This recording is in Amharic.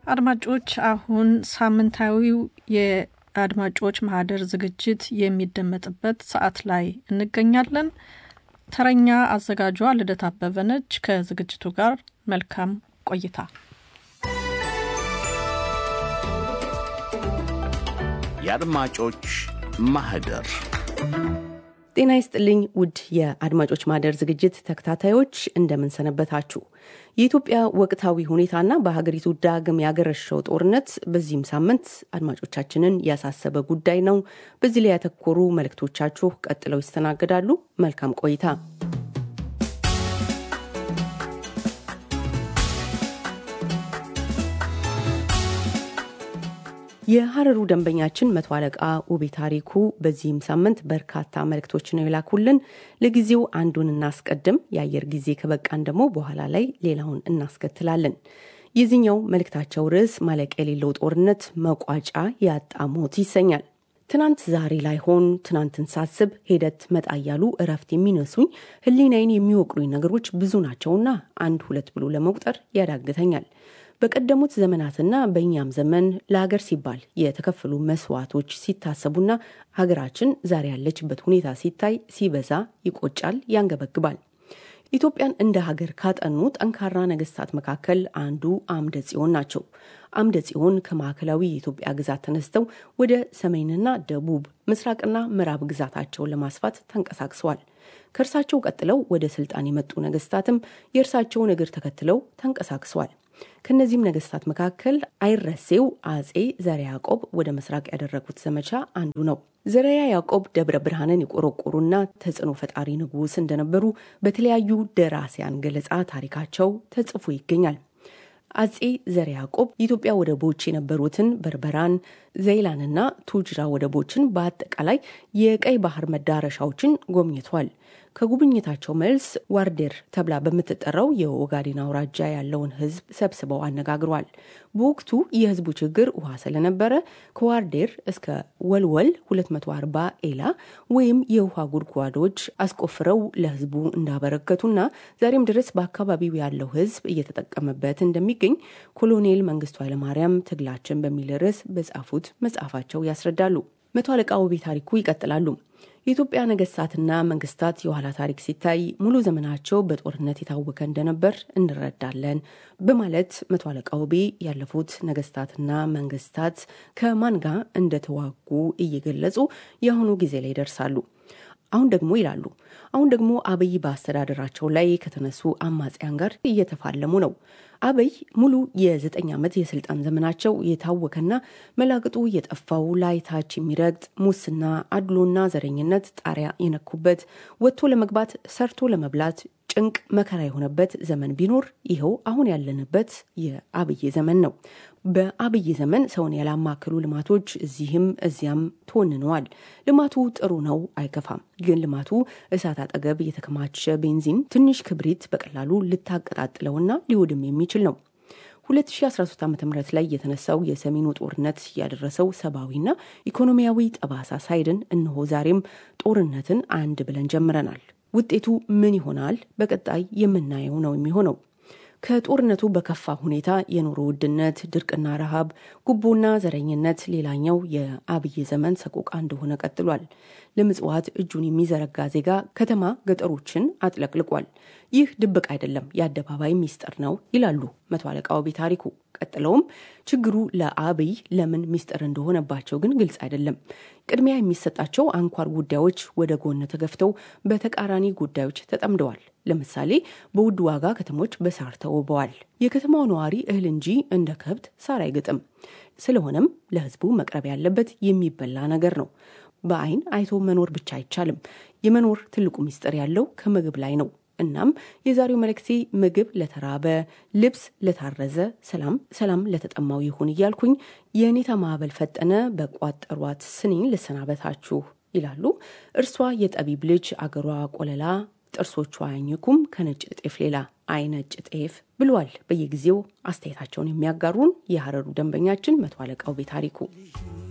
አድማጮች አሁን ሳምንታዊው የአድማጮች ማህደር ዝግጅት የሚደመጥበት ሰዓት ላይ እንገኛለን። ተረኛ አዘጋጇ ልደት አበበ ነች። ከዝግጅቱ ጋር መልካም ቆይታ። የአድማጮች ማህደር ጤና ይስጥልኝ ውድ የአድማጮች ማህደር ዝግጅት ተከታታዮች እንደምንሰነበታችሁ። የኢትዮጵያ ወቅታዊ ሁኔታና በሀገሪቱ ዳግም ያገረሸው ጦርነት በዚህም ሳምንት አድማጮቻችንን ያሳሰበ ጉዳይ ነው። በዚህ ላይ ያተኮሩ መልእክቶቻችሁ ቀጥለው ይስተናገዳሉ። መልካም ቆይታ። የሀረሩ ደንበኛችን መቶ አለቃ ውቤ ታሪኩ በዚህም ሳምንት በርካታ መልእክቶች ነው የላኩልን። ለጊዜው አንዱን እናስቀድም፣ የአየር ጊዜ ከበቃን ደግሞ በኋላ ላይ ሌላውን እናስከትላለን። የዚህኛው መልእክታቸው ርዕስ ማለቂያ የሌለው ጦርነት መቋጫ ያጣ ሞት ይሰኛል። ትናንት ዛሬ ላይ ሆን ትናንትን ሳስብ ሄደት መጣ እያሉ እረፍት የሚነሱኝ ሕሊናዬን የሚወቅሩኝ ነገሮች ብዙ ናቸውና አንድ ሁለት ብሎ ለመቁጠር ያዳግተኛል። በቀደሙት ዘመናትና በእኛም ዘመን ለሀገር ሲባል የተከፈሉ መስዋዕቶች ሲታሰቡና ሀገራችን ዛሬ ያለችበት ሁኔታ ሲታይ ሲበዛ ይቆጫል፣ ያንገበግባል። ኢትዮጵያን እንደ ሀገር ካጠኑ ጠንካራ ነገስታት መካከል አንዱ አምደ ጽዮን ናቸው። አምደ ጽዮን ከማዕከላዊ የኢትዮጵያ ግዛት ተነስተው ወደ ሰሜንና ደቡብ ምስራቅና ምዕራብ ግዛታቸውን ለማስፋት ተንቀሳቅሰዋል። ከእርሳቸው ቀጥለው ወደ ስልጣን የመጡ ነገስታትም የእርሳቸውን እግር ተከትለው ተንቀሳቅሰዋል። ከእነዚህም ነገስታት መካከል አይረሴው አጼ ዘርዓ ያዕቆብ ወደ ምስራቅ ያደረጉት ዘመቻ አንዱ ነው። ዘርዓ ያዕቆብ ደብረ ብርሃንን የቆረቆሩና ተጽዕኖ ፈጣሪ ንጉሥ እንደነበሩ በተለያዩ ደራሲያን ገለጻ ታሪካቸው ተጽፎ ይገኛል። አጼ ዘርዓ ያዕቆብ የኢትዮጵያ ወደቦች የነበሩትን በርበራን፣ ዘይላንና ቱጅራ ወደቦችን በአጠቃላይ የቀይ ባህር መዳረሻዎችን ጎብኝቷል። ከጉብኝታቸው መልስ ዋርዴር ተብላ በምትጠራው የኦጋዴን አውራጃ ያለውን ሕዝብ ሰብስበው አነጋግሯል። በወቅቱ የሕዝቡ ችግር ውሃ ስለነበረ ከዋርዴር እስከ ወልወል 240 ኤላ ወይም የውሃ ጉድጓዶች አስቆፍረው ለሕዝቡ እንዳበረከቱና ዛሬም ድረስ በአካባቢው ያለው ሕዝብ እየተጠቀመበት እንደሚገኝ ኮሎኔል መንግስቱ ኃይለማርያም ትግላችን በሚል ርዕስ በጻፉት መጽሐፋቸው ያስረዳሉ። መቶ አለቃ ውቤ ታሪኩ ይቀጥላሉ። የኢትዮጵያ ነገስታትና መንግስታት የኋላ ታሪክ ሲታይ ሙሉ ዘመናቸው በጦርነት የታወከ እንደነበር እንረዳለን በማለት መቶ አለቃ ውቤ ያለፉት ነገስታትና መንግስታት ከማን ጋር እንደተዋጉ እየገለጹ የአሁኑ ጊዜ ላይ ይደርሳሉ። አሁን ደግሞ ይላሉ አሁን ደግሞ አብይ በአስተዳደራቸው ላይ ከተነሱ አማጽያን ጋር እየተፋለሙ ነው። አብይ ሙሉ የዘጠኝ ዓመት የስልጣን ዘመናቸው የታወከና መላቅጡ የጠፋው ላይ ታች የሚረግጥ ሙስና፣ አድሎና ዘረኝነት ጣሪያ የነኩበት ወጥቶ ለመግባት ሰርቶ ለመብላት ጭንቅ መከራ የሆነበት ዘመን ቢኖር ይኸው አሁን ያለንበት የአብይ ዘመን ነው። በአብይ ዘመን ሰውን ያላማከሉ ልማቶች እዚህም እዚያም ተወንነዋል። ልማቱ ጥሩ ነው፣ አይከፋም። ግን ልማቱ እሳት አጠገብ የተከማቸ ቤንዚን ትንሽ ክብሪት በቀላሉ ልታቀጣጥለውና ሊወድም የሚችል ነው። 2013 ዓ ም ላይ የተነሳው የሰሜኑ ጦርነት ያደረሰው ሰብአዊና ኢኮኖሚያዊ ጠባሳ ሳይድን እነሆ ዛሬም ጦርነትን አንድ ብለን ጀምረናል። ውጤቱ ምን ይሆናል? በቀጣይ የምናየው ነው የሚሆነው። ከጦርነቱ በከፋ ሁኔታ የኑሮ ውድነት፣ ድርቅና ረሃብ፣ ጉቦና ዘረኝነት ሌላኛው የአብይ ዘመን ሰቆቃ እንደሆነ ቀጥሏል። ለምጽዋት እጁን የሚዘረጋ ዜጋ ከተማ ገጠሮችን አጥለቅልቋል። ይህ ድብቅ አይደለም፣ የአደባባይ ሚስጥር ነው ይላሉ መቶ አለቃ ውቤ ታሪኩ። ቀጥለውም ችግሩ ለአብይ ለምን ሚስጥር እንደሆነባቸው ግን ግልጽ አይደለም። ቅድሚያ የሚሰጣቸው አንኳር ጉዳዮች ወደ ጎን ተገፍተው በተቃራኒ ጉዳዮች ተጠምደዋል። ለምሳሌ በውድ ዋጋ ከተሞች በሳር ተውበዋል። የከተማው ነዋሪ እህል እንጂ እንደ ከብት ሳር አይግጥም። ስለሆነም ለሕዝቡ መቅረብ ያለበት የሚበላ ነገር ነው። በአይን አይቶ መኖር ብቻ አይቻልም። የመኖር ትልቁ ሚስጥር ያለው ከምግብ ላይ ነው። እናም የዛሬው መልእክቴ ምግብ ለተራበ፣ ልብስ ለታረዘ፣ ሰላም ሰላም ለተጠማው ይሁን እያልኩኝ የኔታ ማዕበል ፈጠነ በቋጠሯት ስንኝ ልሰናበታችሁ ይላሉ። እርሷ የጠቢብ ልጅ አገሯ ቆለላ ጥርሶቿ አያኝኩም ከነጭ ጤፍ ሌላ አይነጭ ጤፍ ብለዋል። በየጊዜው አስተያየታቸውን የሚያጋሩን የሀረሩ ደንበኛችን መቶ አለቃው ቤታሪኩ